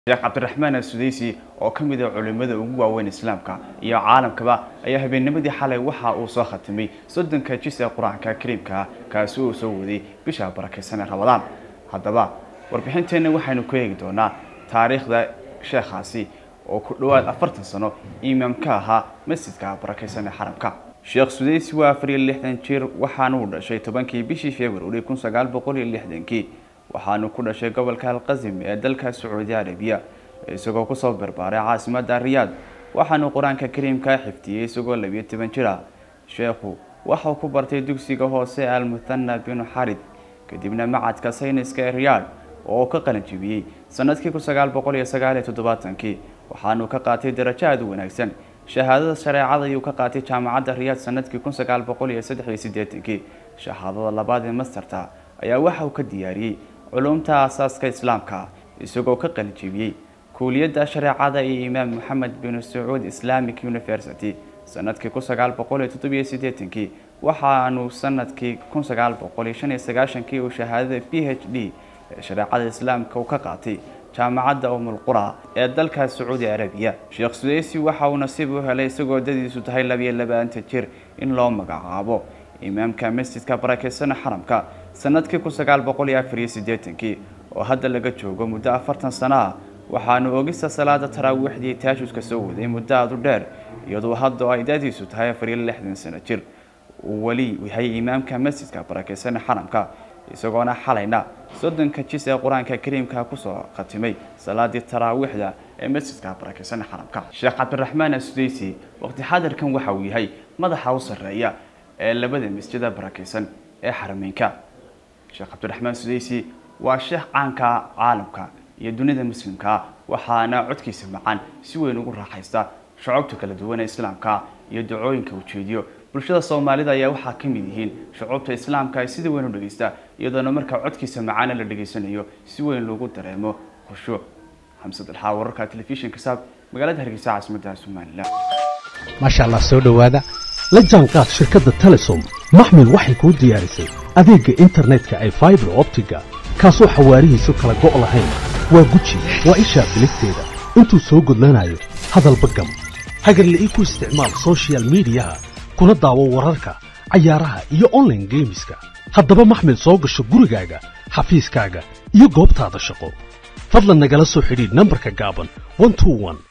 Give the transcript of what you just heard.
sheekh cabdiraxmaan asudeysi oo ka mid ah culimmada ugu waaweyn islaamka iyo caalamkaba ayaa habeennimadii xalay waxa uu soo khatimay soddonka jis ee qur-aanka kariimka kaasi uu soo waday bisha barakaysan ee ramadaan haddaba warbixinteenna waxaynu ku eegi doonaa taariikhda sheekhaasi oo ku dhowaad afartan sano imaam ka ahaa masjidka barakaysan ee xaramka sheekh sudeysi waa afar iyo lixdan jir waxaanuu dhashay tobankii bishii februari kun sagaal boqol iyo lixdankii waxaanu ku dhashay gobolka alqasim ee dalka sacuudi arabiya isagoo kusoo barbaaray caasimada riyaad waxaanu qur-aanka kariimka xifdiyey isagoo labiyo toban jir ah sheekhu waxau ku bartay dugsiga hoose almuthana binu xarid kadibna macadka sayniska ee riyaad oo ka qalanjibiyey sanadkii kun sagaal boqol iyo sagaal iyo toddobaatankii waxaanu ka qaatay darajo aada u wanaagsan shahaadada shareecada ayuu ka qaatay jaamacadda riyaad sanadkii kun sagaal boqol iyo saddex iyo siddeetankii shahaadada labaad ee masterta ayaa waxa uu ka diyaariyey culumta aasaaska islaamka isagoo ka qalijibiyey kuuliyadda shareecada iyo imaam moxamed bin sacuud islamic university sanadkii kun sagaal boqol iyo toddobiyo siddeetankii waxaanu sanadkii kun sagaal boqol iyo shan iyo sagaashankii uu shahaadada p h d ee shareecada islaamka uu ka qaatay jaamacadda umulqura ee dalka sacuudi arabiya sheekh sudeysi waxa uu nasiib u helay isagoo dadiisu tahay labiyo labaatan jir in loo magacaabo imaamka masjidka barakeysan xaramka sanadkii kun sagaal boqol iyo afar iyo siddeetankii oo hadda laga joogo muddo afartan sano ah waxaanu ogista salaada taraawiixdii taashuska soo waday muddo aada u dheer iyadoo hadda oo ay dadiisu tahay afar iyo lixdan sano jir uu weli yahay imaamka masjidka barakeysan xaramka isagoona xalayna soddonka jis ee qur-aanka kariimka kusoo khatimay salaadii taraawiixda ee masjidka barakeysan xaramka sheekh cabdiraxmaan asudeysi waqti xadirkan waxa uu yahay madaxa u sarreeya ee labada masjida barakeysan ee xarameynka sheekh cabdiraxmaan sudeysi waa sheekh caanka caalamka iyo dunida muslimka waxaana codkiisa macaan si weyn ugu raaxaysta shucubta kala duwan ee islaamka iyo dacooyinka ujeediyo bulshada soomaalida ayaa waxaa ka mid yihiin shucubta islaamka ay sida weyn u dhegeysta iyadoona markaa codkiisa macaana la dhegeysanayo si weyn loogu dareemo khushuuc xamsad alxaa wararka telefishinka saab magaalada hargeysa caasimadda somalilan maasha allah soo dhowaada la jaanqaad shirkadda telesom maxmil waxay kuu diyaarisay adeegga internetka ay faibar optiga kaasoo xawaarihiisu kala go' lahayn waa guji waa ishaa biligteeda intuu soo gudlanayo hadalba gam hagarla'ii ku isticmaal sochial midiyaha kuna daawo wararka cayaaraha iyo onlaine geemiska haddaba maxmil soo gasho gurigaaga xafiiskaaga iyo goobtaada shaqo fadlan nagala soo xidhiidh nambarka gaaban